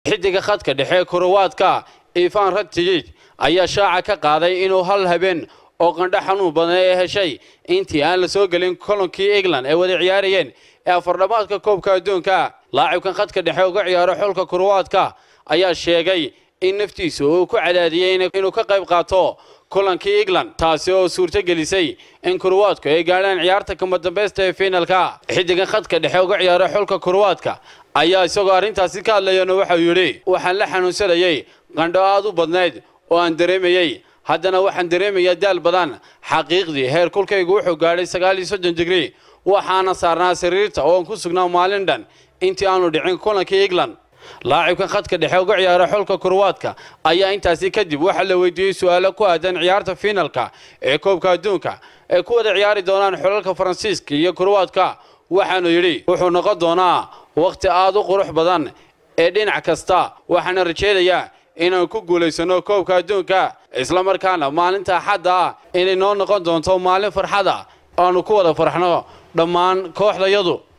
xidiga khadka dhexe korowaadka ifan ratijij ayaa shaaca ka qaaday inuu hal habeen oo qandho xanuun badan ee heshay intii aan la soo gelin kolonkii england ay wada ciyaarayeen ee afardhamaadka koobka adduunka laacibkan khadka dhexe uga ciyaaro xulka korowaadka ayaa sheegay in naftiisu uu ku cadaadiyey inuu ka qayb qaato kulankii england taasi oo suurto gelisay in korowaadku ay gaadhaan ciyaarta kama dambaysta ee fiinalka xidigan khadka dhexe uga ciyaaro xulka korowaadka ayaa isagoo arrintaasi ka hadlayana waxau yidhi waxaan la xanuunsanayay qandho aad u badnayd oo aan dareemayey haddana waxaan dareemayaa daal badan xaqiiqdii heer kulkaygu wuxuu gaadhay sagaal iyo soddon digrii waxaana saarnaa sariirta oo aan ku sugnaa maalin dhan intii aanu dhicin kulankii england laacibkan khadka dhexe uga ciyaara xulka korowaadka ayaa intaasi kadib waxaa la weydiiyey su-aalo ku aadan ciyaarta fiinalka ee koobka adduunka ay ku wada ciyaari doonaan xulalka faransiiska iyo korowaadka waxaanu yidhi wuxuu noqon doonaa wakhti aad u qurux badan ee dhinac kasta waxaana rajaynayaa inaan ku guulaysano koobka adduunka islamarkaana maalinta axadda ah inay noo noqon doonto maalin farxada aanu ku wada farxno dhammaan kooxdayadu